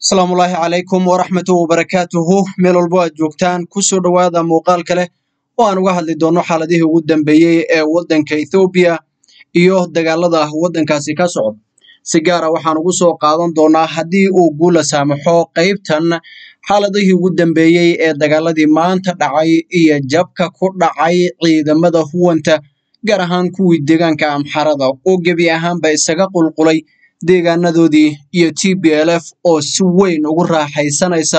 asalaamullaahi calaykum waraxmatuhu wabarakaatuhu meel walbo aad joogtaan kusoo dhowaada muuqaal kale oo aan uga hadli doonno xaaladihii ugu dambeeyey ee waddanka ethoobiya iyo dagaalada waddankaasi ka socda si gaara waxaan ugu soo qaadan doonaa haddii uu guula saamaxo qaybtan xaaladihii ugu dambeeyey ee dagaaladii maanta dhacay iyo jabka ku dhacay ciidamada huwanta gaar ahaan kuwii deegaanka amxarada oo gebi ahaanba isaga qulqulay deegaanadoodii iyo t b l f oo si weyn ugu raaxaysanaysa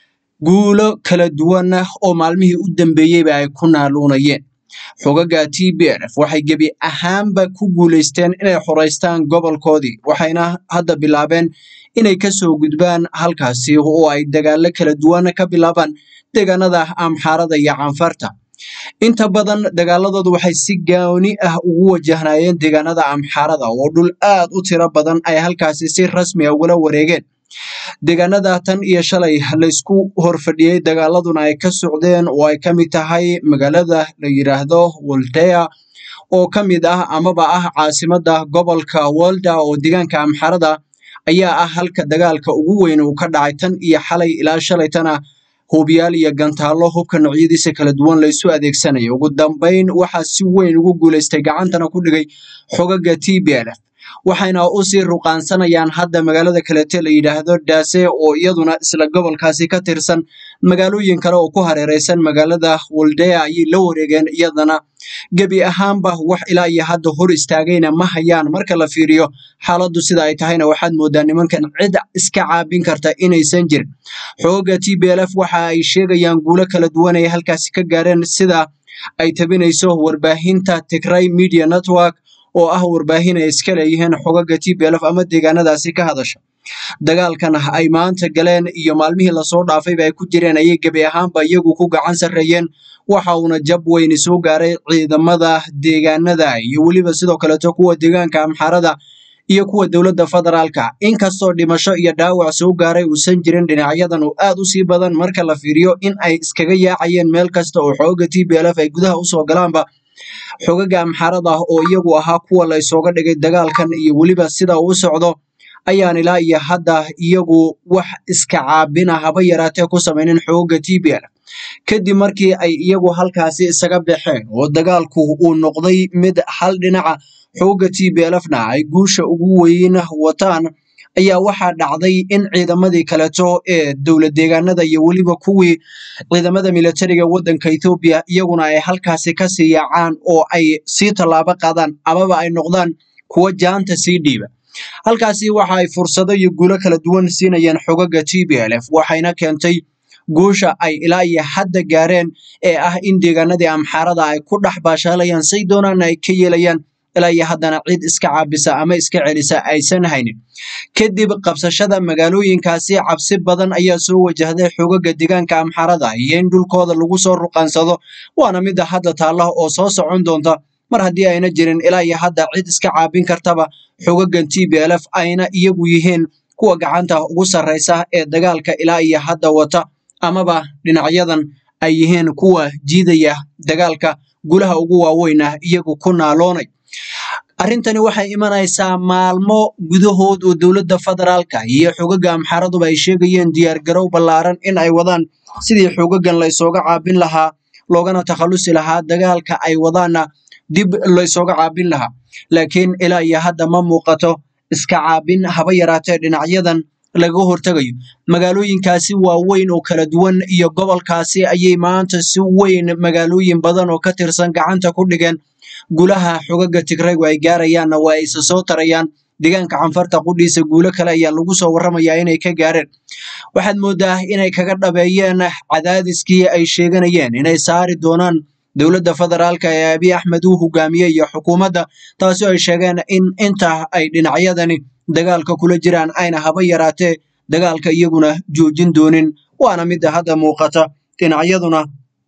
guulo kala duwan oo maalmihii u dambeeyeyba ay ku naaluunayeen xogaga t b l f waxay gebi ahaanba ku guulaysteen inay xoraystaan gobolkoodii waxayna hadda bilaabeen inay kasoo gudbaan halkaasi oo ay dagaalo kala duwan ka bilaabaan deegaanada amxaarada iyo canfarta inta badan dagaaladoodu waxay si gooni ah ugu wajahnayeen deegaanada amxaarada oo dhul aad u tiro badan ay halkaasi si rasmi a ugala wareegeen deegaanada tan iyo shalay laysku horfadhiyey dagaaladuna ay ka socdeen oo ay ka mid tahay magaalada la yidhaahdo woltea oo ka mid ah amaba ah caasimada gobolka wolda oo deegaanka amxaarada ayaa ah halka dagaalka ugu weyn uu ka dhacay tan iyo xalay ilaa shalaytana hubiyaal iyo gantaallo hubka noocyadiisa kala duwan laysu adeegsanayo ugu dambayn waxaa si weyn ugu guulaystay gacantana ku dhigay xogaga t b l f waxayna usii ruqaansanayaan hadda magaalada kalete la yidhaahdo daase oo iyaduna isla gobolkaasi ka tirsan magaalooyin kale oo ku hareereysan magaalada woldea ayay la wareegeen iyadana gebi ahaanba wax ilaa iyo hadda hor istaagayna ma hayaan marka la fiiriyo xaaladdu sida ay tahayna waxaad moodaa nimankan cid iska caabin karta inaysan jirin xooga t b l f waxa ay sheegayaan guulo kala duwan ay halkaasi ka gaareen sida ay tabinayso warbaahinta tigray media network oo ah warbaahin ay iska leeyihiin xogaga t b l f ama deegaanadaasi ka hadasha dagaalkan ay maanta galeen iyo maalmihii lasoo dhaafayba ay ku jireen ayay gebi ahaanba iyagu ku gacan sarreeyeen waxa uuna jab weyni soo gaaray ciidamada deegaanada iyo weliba sidoo kaleeto kuwa deegaanka amxaarada iyo kuwa dowladda federaalka inkastoo dhimasho iyo dhaawac soo gaaray uusan jirin dhinacyadan oo aad u sii badan marka la fiiriyo in ay iskaga yaacayeen meel kasta oo xooga t b l f ay gudaha usoo galaanba xogaga amxaarada oo iyagu ahaa kuwa la ysooga dhigay dagaalkan iyo weliba sida uu socdo ayaan ilaa iyo hadda iyagu wax iska caabina haba yaraatee ku samaynin xooga t b l kadib markii ay iyagu halkaasi isaga baxeen oo dagaalku uu noqday mid hal dhinaca xooga t b l fna ay guusha ugu weyn wataan ayaa waxaa dhacday in ciidamadii kaleeto ee dowlad deegaanada iyo weliba kuwii ciidamada militariga waddanka ethoobiya iyaguna ay halkaasi kasii yaacaan oo ay sii tallaabo qaadaan amaba ay noqdaan kuwa jaanta sii dhiiba halkaasi waxa ay fursado iyo guulo kala duwan siinayeen xogaga t b l f waxayna keentay guusha ay ilaa iyo hadda gaareen ee ah in deegaanadii amxaarada ay ku dhex baashaalayaan say doonaana ay ka yeelayaan ilaa iyo haddana cid iska caabisa ama iska celisa aysan haynin kadib qabsashada magaalooyinkaasi cabsi badan ayaa soo wajahday xogaga deegaanka amxaarada iyo in dhulkooda lagu soo ruqaansado waana midda hadda taalla oo soo socon doonta mar haddii ayna jirin ilaa iyo hadda cid iska caabin kartaba xogagan t b l f ayna iyagu yihiin kuwa gacanta ugu sarreysa ee dagaalka ilaa iyo hadda wata amaba dhinacyadan ay yihiin kuwa jiidaya dagaalka gulaha ugu waaweynah iyagu ku naaloonay arrintani waxay imanaysaa maalmo gudahood oo dowladda federaalka iyo xogaga amxaaraduba ay sheegayeen diyaargarow ballaaran in ay wadaan sidii xogagan laysooga caabin lahaa loogana takhallusi lahaa dagaalka ay wadaana dib laysooga caabin lahaa laakiin ilaa iyo hadda ma muuqato iska caabin haba yaraatee dhinacyadan laga hortegayo magaalooyinkaasi waaweyn oo kala duwan iyo gobolkaasi ayay maanta si weyn magaalooyin badan oo ka tirsan gacanta ku dhigeen gulaha xogaga tigraygu ay gaarayaanna waa ayse soo tarayaan deegaanka canfarta qudhiisa guulo kale ayaa lagu soo warramayaa inay ka gaareen waxaad moodaa inay kaga dhabeeyeen cadaadiskii ay sheeganayeen inay saari doonaan dowladda federaalka ee abiy axmed uu hogaamiyey iyo xukuumadda taasi ay sheegeen in inta ay dhinacyadani dagaalka kula jiraan ayna haba yaraatee dagaalka iyaguna joojin doonin waana midda hadda muuqata dhinacyaduna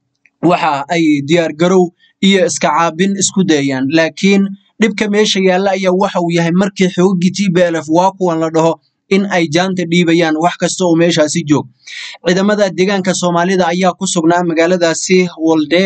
waxa ay diyaargarow iyo iska caabin isku dayayaan laakiin dhibka meesha yaalla ayaa waxa uu yahay markii xoogagii t b l f waa kuwan la dhaho in ay jaanta dhiibayaan wax kasta oo meeshaasi joog ciidamada deegaanka soomaalida ayaa ku sugnaa magaaladaasi woldea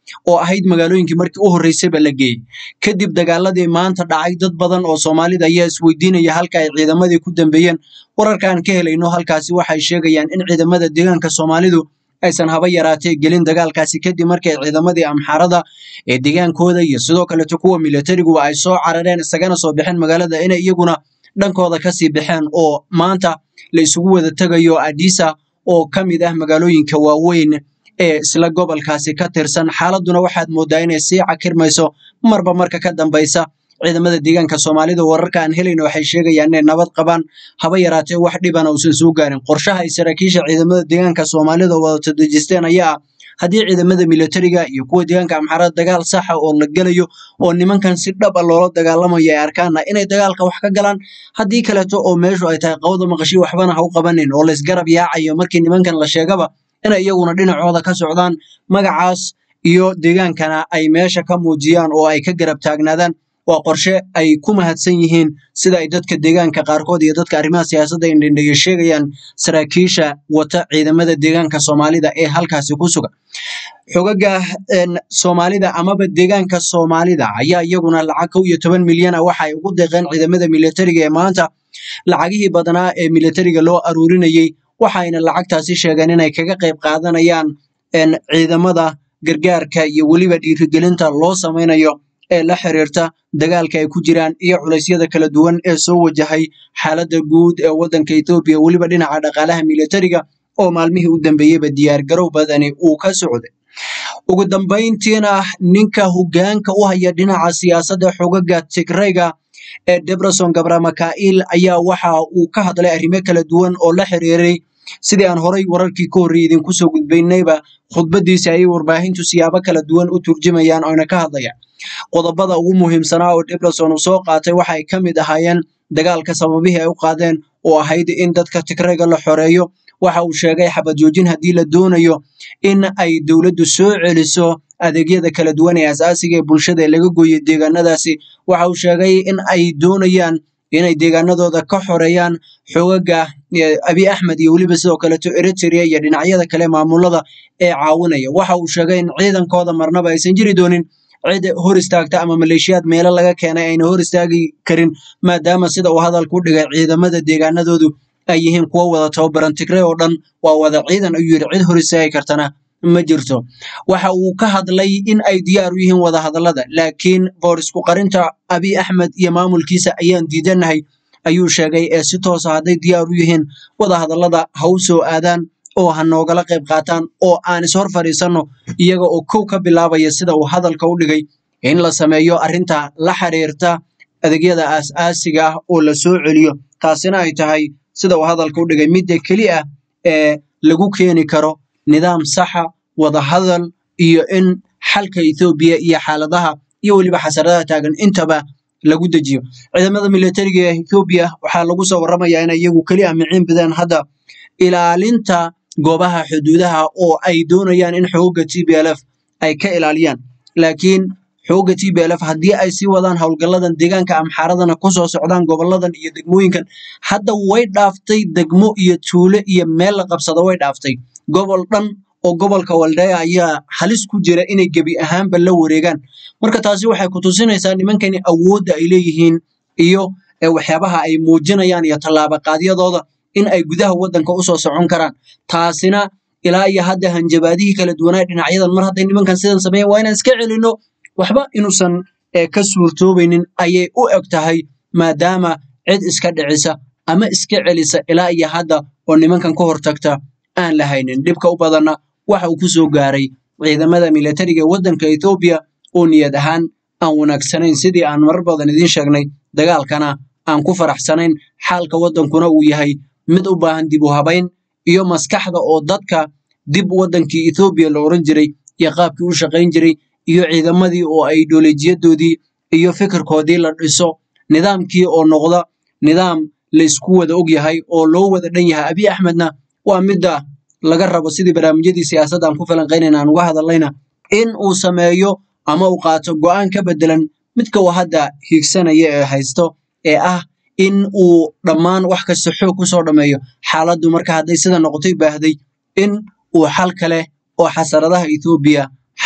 oo ahayd magaalooyinkii markii u horreysayba la geeyey kadib dagaaladii maanta dhacay dad badan oo soomaalida ayaa isweydiinaya halka ay ciidamadii ku dambeeyeen wararka aan ka helayno halkaasi waxay sheegayaan in ciidamada deegaanka soomaalidu aysan haba yaraatee gelin dagaalkaasi kadib markay ciidamadii amxaarada ee deegaankooda iyo sidoo kaleeto kuwa milatariguba ay soo carareen isagana soo baxeen magaalada inay iyaguna dhankooda kasii baxeen oo maanta la isugu wada tegayo adisa oo ka mid ah magaalooyinka waaweyn ee isla gobolkaasi ka tirsan xaaladuna waxaad moodaa inay sii cakirmayso marba marka ka dambaysa ciidamada deegaanka soomaalida wararka aan helayna waxay sheegayaan inay nabad qabaan haba yaraatee wax dhibana uusan soo gaarin qorshaha ay saraakiisha ciidamada deegaanka soomaalida wadato dejisteen ayaa ah haddii ciidamada milatariga iyo kuwa deegaanka amxaarada dagaal saxa oo la gelayo oo nimankan si dhab a loola dagaalamayo ay arkaana inay dagaalka wax ka galaan haddii kaleeto oo meeshu ay tahay qawda maqashii waxbana ha u qabanin oo laysgarab yaacayo markii nimankan la sheegaba inay iyaguna dhinacooda ka socdaan magacaas iyo deegaankana ay meesha ka muujiyaan oo ay ka garab taagnaadaan waa qorshe ay ku mahadsan yihiin sida ay dadka deegaanka qaarkood iyo dadka arrimaha siyaasadda indhindheeya sheegayaan saraakiisha wata ciidamada deegaanka soomaalida ee halkaasi ku sugan xogaga soomaalida amaba deegaanka soomaalida ayaa iyaguna lacag kow iyo toban milyan ah waxa ay ugu deeqeen ciidamada milatariga ee maanta lacagihii badnaa ee milatariga loo aruurinayey waxayna lacagtaasi sheegeen inay kaga qayb qaadanayaan ciidamada gargaarka iyo weliba dhiirigelinta loo samaynayo ee la xiriirta dagaalka ay ku jiraan iyo culeysyada kala duwan ee soo wajahay xaaladda guud ee waddanka Ethiopia weliba dhinaca dhaqaalaha militariga oo maalmihii u dambeeyeyba diyaar garow badani uu ka socday ugu dambayntiina ninka hoggaanka u haya dhinaca siyaasadda xogaga Tigrayga ee Debretsion Gabramakail ayaa waxa uu ka hadlay arrimo kala duwan oo la xiriiray sidii aan horay wararkii ka horreeyay idinku soo gudbaynayba khudbadiisa ayay warbaahintu siyaabo kala duwan u turjumayaan oyna ka hadlayaan qodobada ugu muhiimsanaa oo Debretsion uu soo qaatay waxay ka mid ahaayeen dagaalka sababihii ay u qaadeen oo ahayd in dadka Tigrayga la xoreeyo waxa uu sheegay xabad joojin haddii la doonayo in ay dowladdu soo celiso adeegyada kala duwan ee asaasiga ee bulshada ee laga gooyay deegaanadaasi waxa uu sheegay in ay doonayaan inay deegaanadooda ka xoreeyaan xogaga abi axmed iyo weliba sidoo kaleeto eritrea iyo dhinacyada kale maamulada ee caawinaya waxa uu sheegay in ciidankooda marnaba aysan jiri doonin cid hor istaagta ama maleeshiyaad meelo laga keenay ayna hor istaagi karin maadaama sida uu hadalku u dhigay ciidamada deegaanadoodu ay yihiin kuwo wada tababaran tigray oo dhan waa wada ciidan ayuu yidhi cid hor istaagi kartana ma jirto waxa uu ka hadlay in ay diyaar u yihiin wada hadallada laakiin boorisku qarinta abi axmed iyo maamulkiisa ayaan diidanahay ayuu sheegay ee si toosa hadday diyaar u yihiin wada hadallada ha u soo aadaan oo ha noogala qayb qaataan oo aan ishor fadhiisanno iyaga oo kow ka bilaabaya sida uu hadalka u dhigay in la sameeyo arrinta la xiriirta adeegyada aas-aasiga ah oo la soo celiyo taasina ay tahay sida uu hadalka u dhigay midda keli ah ee lagu keeni karo nidaam saxa wada hadal iyo in xalka Ethiopia iyo xaaladaha iyo weliba xasaradaha taagan intaba lagu dejiyo ciidamada militariga ee Ethiopia waxaa lagu soo waramayaa in iyagu keli ah miciin bideen hadda ilaalinta goobaha xuduudaha oo ay doonayaan in xoogga TPLF ay ka ilaaliyaan laakiin xoogga TPLF haddii ay sii wadaan howlgalladan deegaanka amxaaradana ku soo socdaan goboladan iyo degmooyinkan hadda way dhaaftay degmo iyo tuulo iyo meel la qabsado way dhaaftay gobol dhan oo gobolka Waldaya ayaa halis ku jira inay gebi ahaanba la wareegaan marka taasi waxay ku tusinaysaa nimankani awoodda ay leeyihiin iyo waxyaabaha ay muujinayaan iyo tallaabo qaadyadooda in ay gudaha waddanka u soo socon karaan taasina ilaa iyo hadda hanjabaadihii kala duwanaa dhinacyadan mar hadday nimankan sidan sameeyeen waa inaan iska celinno waxba inuusan ka suurtoobaynin ayay u eg tahay maadaama cid iska dhicisa ama iska celisa ilaa iyo hadda oo nimankan ka hortagta aan la haynin dhibka u badanna waxa uu ku soo gaaray ciidamada militariga ee waddanka Ethiopia oo niyad ahaan aan wanaagsanayn sidii aan marar badan idiin sheegnay dagaalkana aan ku faraxsanayn xaalka waddankuna uu yahay mid u baahan dib u habayn iyo maskaxda oo dadka dib waddankii Ethiopia la oran jiray iyo qaabkii u shaqayn jiray iyo ciidamadii oo ay ideolojiyadoodii iyo fikirkoodii la dhiso nidaamkii oo noqda nidaam la isku wada og yahay oo loo wada dhan yahay abi axmedna waa midda laga rabo sidii barnaamijyadii siyaasadda aan ku falanqaynayna aan uga hadallayna in uu sameeyo ama uu qaato go'aan ka bedelan midka uu hadda hiigsanaya ee haysto ee ah in uu dhammaan wax kasta xoog ku soo dhammeeyo xaaladdu marka hadday sida noqotay baahday in uu xal kale oo xasaradaha Ethiopia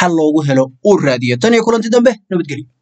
xal loogu helo uu raadiyo tan iyo kulanti dambe nabadgelyo